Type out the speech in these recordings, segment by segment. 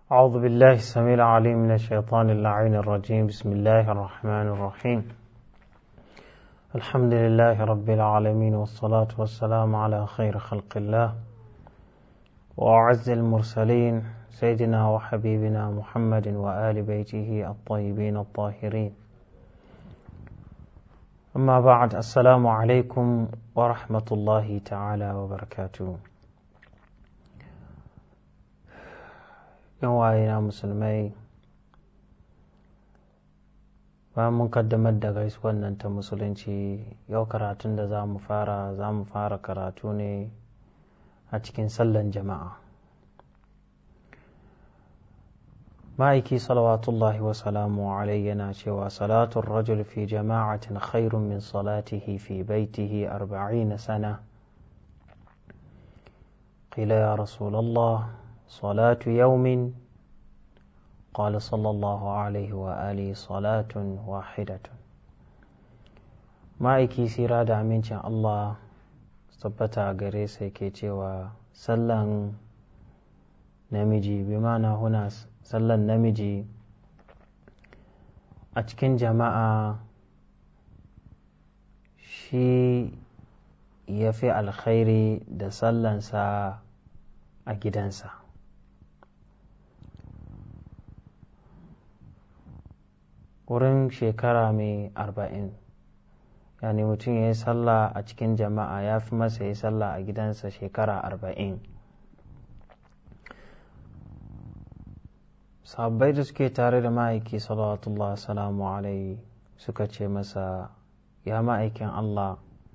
أعوذ بالله السميع العليم من الشيطان اللعين الرجيم بسم الله الرحمن الرحيم الحمد لله رب العالمين والصلاة والسلام على خير خلق الله وأعز المرسلين سيدنا وحبيبنا محمد وآل بيته الطيبين الطاهرين أما بعد السلام عليكم ورحمة الله تعالى وبركاته yan wayena musulmai bayan mun kaddamar da gaisuwan nan ta musulunci yau karatun da za mu fara za mu fara karatu ne a cikin sallan jama'a ma'aiki salawatullahi wa salamu alai yana cewa salatun rajul fi jama'atin khairun min salatihi fi baitihi arba'ina sana قيل يا رسول الله صلاة يوم قال صلى الله عليه وآله صلاة واحدة ma'aiki sira da amincin Allah tabbata gare sa ke cewa sallan namiji bi mana huna sallan namiji a cikin jama'a shi ya fi alkhairi da sallansa a gidansa wurin shekara mai arba'in yani mutum ya yi sallah a cikin jama'a ya fi masa ya yi sallah a gidansa shekara arba'in sabbai da suke tare da ma'aiki salawatullah salamu alaihi suka ce masa ya ma'aikin allah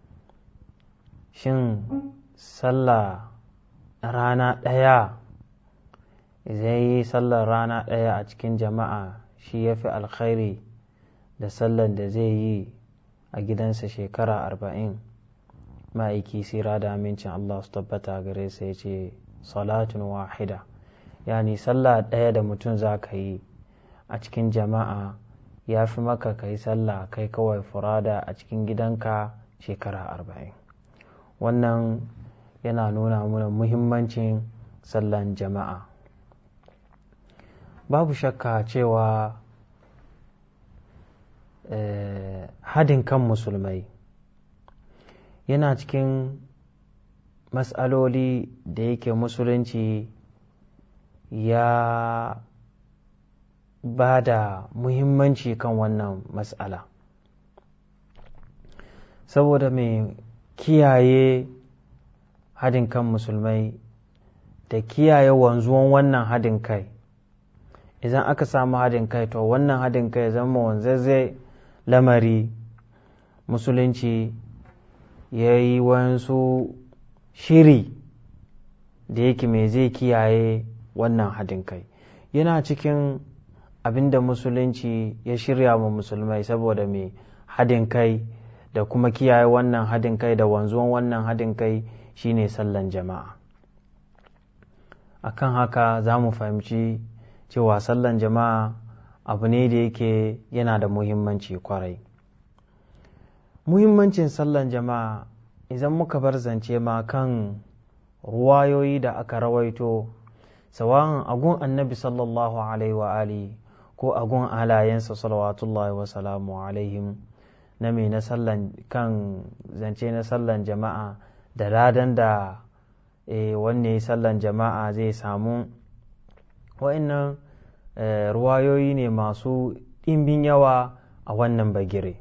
shin sallah rana ɗaya zai yi sallar rana ɗaya a cikin jama'a shi ya fi alkhairi da sallan da zai yi a gidansa shekara arba'in ma'aiki sira da amincin Allah su tabbata gare sa ya ce salatun wahida yani sallah ɗaya da mutum za ka yi a cikin jama'a ya fi maka ka yi sallah kai kawai furada a cikin gidanka shekara arba'in wannan yana nuna mana muhimmancin sallan jama'a babu shakka cewa hadin kan musulmai yana cikin matsaloli da yake musulunci ya ba da muhimmanci kan wannan matsala saboda mai kiyaye hadin kan musulmai da kiyaye wanzuwan wannan hadin kai idan aka samu hadin kai to wannan hadin kai zama wanzazzai lamari musulunci ya yi wasu shiri da yake mai zai kiyaye wannan hadin kai yana cikin abin da musulunci ya shirya wa musulmai saboda mai hadin kai da kuma kiyaye wannan hadin kai da wanzuwan wannan hadin kai shine sallan jama'a akan haka za mu fahimci cewa sallan jama'a abu ne da yake yana da muhimmanci kwarai muhimmancin sallan jama'a idan muka bar zance ma kan ruwayoyi da aka rawaito sawan agun annabi sallallahu alaihi wa ali ko agun alayensa salawatullahi wa salamu alaihim na mai na sallan kan zance na sallan jama'a da ladan da e, wanne sallan jama'a zai samu wa'annan e, ruwayoyi ne masu ɗimbin yawa a wannan bagire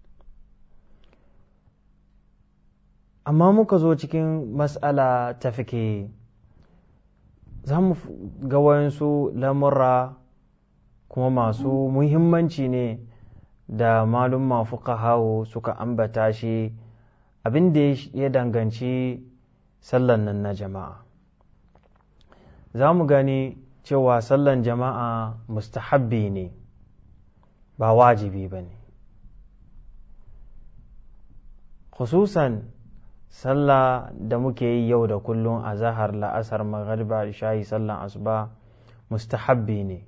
amma muka zo cikin matsala ta fike za mu ga wayansu lamurra kuma masu muhimmanci ne da malumma fuqahawo suka ambata shi abin da ya danganci sallan nan na jama'a za mu gani cewa sallan jama'a mustahabbi ne ba wajibi ba ne khususan sallah da muke yi yau da kullum a zahar la'asar maghariba shayi sallan asuba mustahabbi ne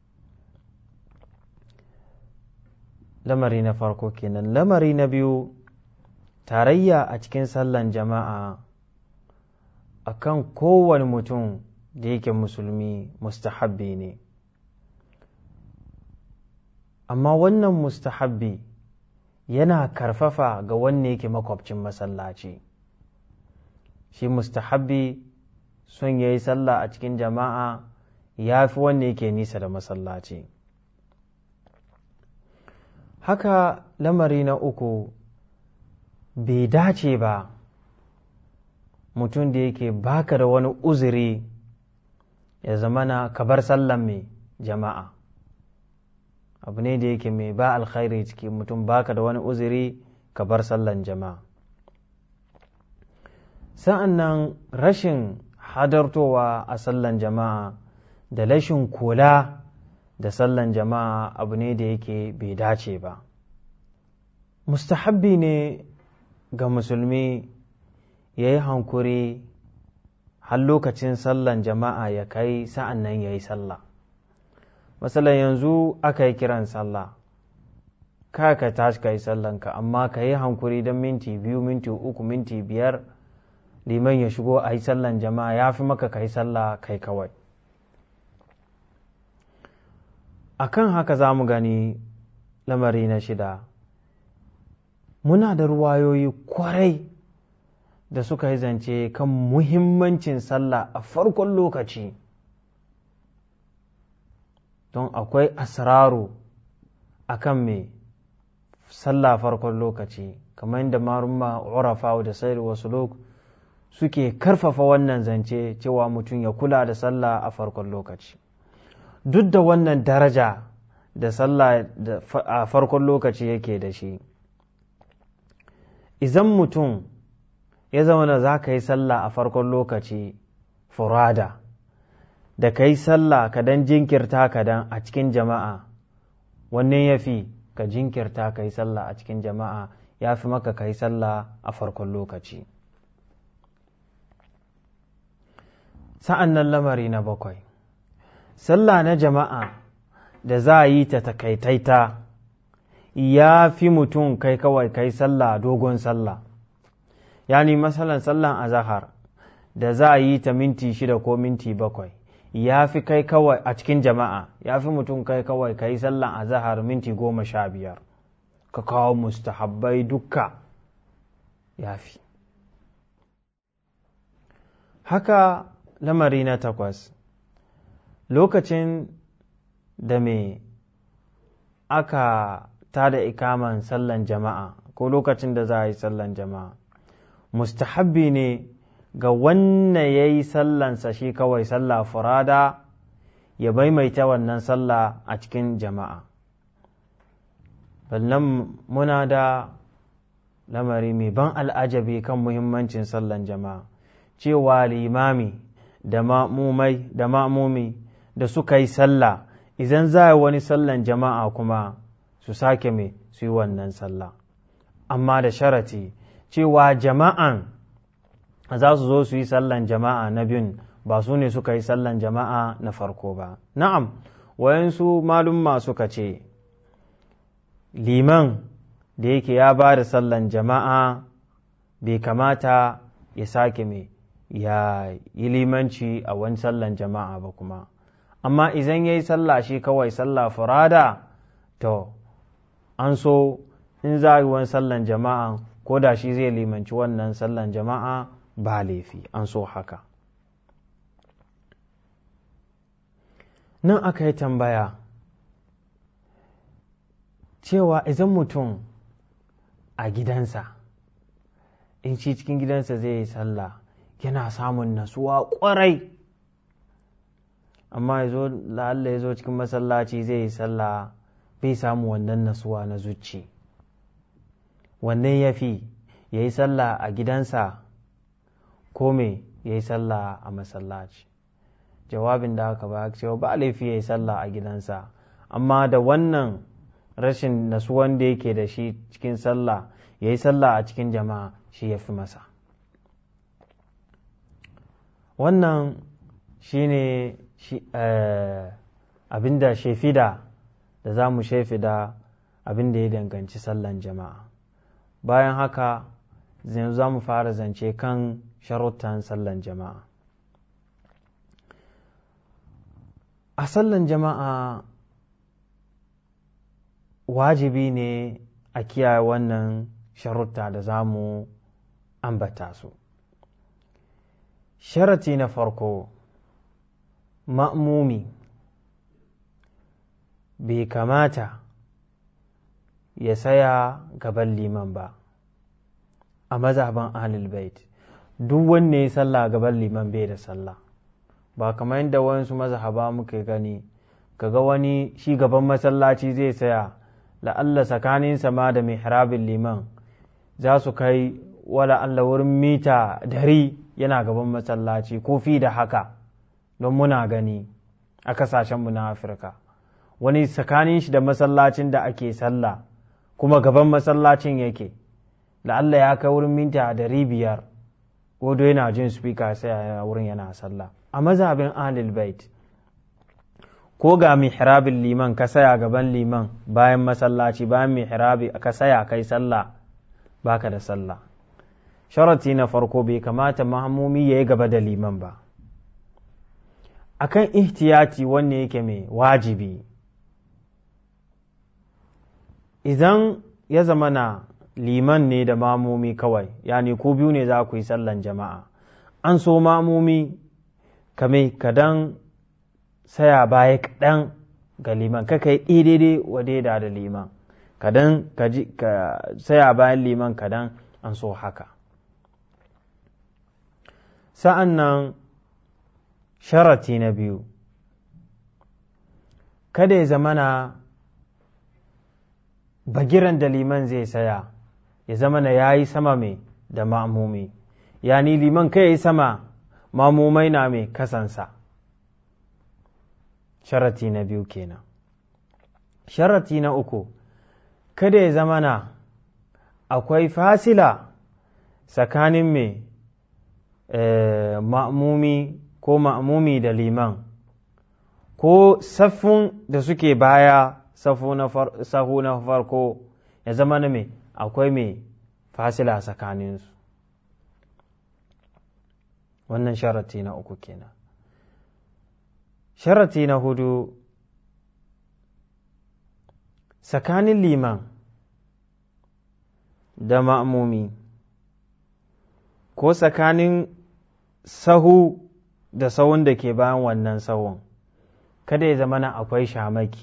lamari na farko kenan lamari na biyu tarayya a cikin sallan jama'a akan kowane mutum da yake musulmi mustahabbi ne amma wannan mustahabbi yana karfafa ga wanne yake makwabcin masallaci shi mustahabbi son ya yi sallah a cikin jama'a ya fi wanne yake nisa da masallaci haka lamari na uku bai dace ba mutum da yake baka da wani uzuri ya zamana ka bar sallan mai jama'a abu ne da yake mai ba alkhairi ciki mutum baka da wani uzuri ka bar sallan jama'a sa'an nan rashin hadartowa a sallan jama'a da rashin kula da sallan jama'a abu ne da yake bai dace ba mustahabbi ne ga musulmi ya yi hankuri har lokacin sallan jama'a ya kai sa'an nan ya yi sallah matsalan yanzu aka yi kiran sallah ka ka tashi ka yi sallanka amma ka yi hankuri don minti biyu minti uku minti biyar liman ya shigo a yi sallan jama'a ya fi maka ka yi sallah kai kawai a kan haka za mu gani lamari na shida muna da ruwayoyi kwarai da suka yi zance kan muhimmancin sallah a farkon lokaci don akwai asraru a kan mai sallah farkon lokaci kamar yadda marumma urafa da sayar wasu suke karfafa wannan zance cewa mutum ya kula da sallah a farkon lokaci duk da wannan daraja da sallah a farkon lokaci yake da shi idan mutum ya zama da za ka yi sallah a farkon lokaci furada da ka yi sallah ka dan jinkirta ka dan a cikin jama'a wannan ya fi ka jinkirta ka yi sallah a cikin jama'a ya fi maka ka yi sallah a farkon lokaci sa'an nan lamari na bakwai sallah na jama'a da za a yi ta takaitaita ya fi mutum kai kawai kai sallah dogon sallah yani masalan sallan azahar da za a yi ta minti shida ko minti bakwai ya fi kai kawai a cikin jama'a ya fi mutum kai kawai kai sallan azahar minti goma sha biyar ka kawo mustahabbai dukka ya fi haka lamari na takwas lokacin da me aka tada ikaman sallan jama'a ko lokacin da za a yi sallan jama'a mustahabbi ne ga wanne ya yi sallansa shi kawai sallah furada ya maimaita wannan sallah a cikin jama'a ballan muna da lamari mai ban al'ajabi kan muhimmancin sallan jama'a cewa limami da ma'mumai da ma'mumi da suka yi sallah idan za a wani sallan jama'a kuma su sake mai su yi wannan sallah amma da sharati cewa jama'an za su zo su yi sallan jama'a na biyun ba su ne suka yi sallan jama'a na farko ba na'am wayansu malumma suka ce liman da yake ya ba da sallan jama'a bai kamata ya sake mai ya yi limanci a wani sallan jama'a ba kuma amma idan ya yi sallah shi kawai sallah furada to an so in za a yi wani sallan jama'a ko da shi zai limanci wannan sallan jama'a ba laifi an so haka nan aka yi tambaya cewa idan mutum a gidansa in shi cikin gidansa zai yi sallah yana samun nasuwa kwarai amma ya zo la'alla ya zo cikin masallaci zai yi sallah bai samu wannan nasuwa na zuci wannan ya fi ya yi sallah a gidansa ko me ya yi sallah a masallaci jawabin da aka ba cewa ba laifi ya yi sallah a gidansa amma da wannan rashin nasuwan da yake da shi cikin sallah ya yi sallah a cikin jama'a shi ya fi masa wannan shi ne abinda shefida da za mu shefida abinda ya danganci sallan jama'a bayan haka yanzu za mu fara zance kan sharuttan sallan jama'a a sallan jama'a wajibi ne a kiyaye wannan sharuta da za mu ambata su sharati na farko ma'mumi bai kamata ya saya gaban liman ba a mazhaban ahlul bait duk wanne ya sallah gaban liman bai da sallah ba kamar yadda wasu mazhaba muka gani kaga wani shi gaban masallaci zai saya la'alla tsakaninsa ma da mihrabin liman za su kai wala Allah wurin mita dari yana gaban masallaci ko fi da haka don muna gani a kasashenmu na afirka wani tsakanin shi da masallacin da ake sallah kuma gaban masallacin yake la'alla ya kai wurin minta dari biyar godo yana jin speaker sai a wurin yana sallah a mazhabin ahlul bait ko ga mihrabin liman ka saya gaban liman bayan masallaci bayan mihrabi ka saya kai sallah baka da sallah sharati na farko bai kamata mahamumi ya yi gaba da liman ba akan ihtiyati wanne yake mai wajibi idan ya zama na liman ne da mamomi kawai yani ko biyu ne za ku yi sallan jama'a an so mamomi kame kadan saya baya kaɗan ga liman kaka yi daidai wa daida da liman kadan ka saya bayan liman kadan an so haka sa'an nan sharati na biyu kada ya zamana bagiran da liman zai saya ya zamana ya yi sama mai da ma'amumi yani liman kai ya yi sama mamumai na mai kasansa sharati na biyu kenan sharati na uku kada ya zamana akwai fasila tsakanin mai ma'amumi ko ma'amumi da liman ko saffun da suke baya sahu na farko ya zama na mai akwai mai fasila tsakaninsu wannan sharati na uku kenan sharati na hudu tsakanin liman da ma'amumi ko tsakanin sahu da sahun da ke bayan wannan sahun kada ya zama na akwai shamaki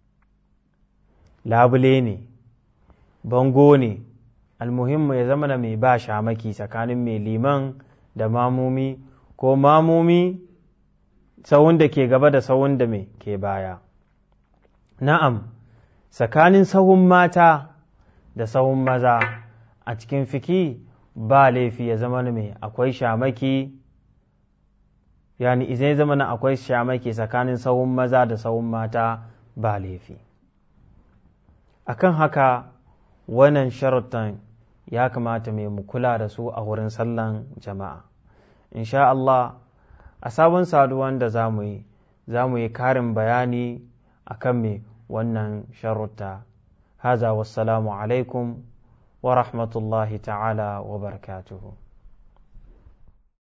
labule ne bango ne almuhimmu ya zama na mai ba shamaki tsakanin mai liman da mamumi ko mamumi sahun da ke gaba da sahun da mai ke baya na'am tsakanin sahun mata da sahun maza a cikin fiki ba laifi ya zama mai akwai shamaki yani izai zama na akwai shamaki tsakanin sahun maza da sahun mata ba laifi akan haka wannan sharutan ya kamata mai mu kula da su a wurin sallan jama'a insha Allah a sabon saduwan da za mu yi za mu yi karin bayani akan mai wannan sharuta haza wassalamu alaikum wa rahmatullahi ta'ala wa barakatuhu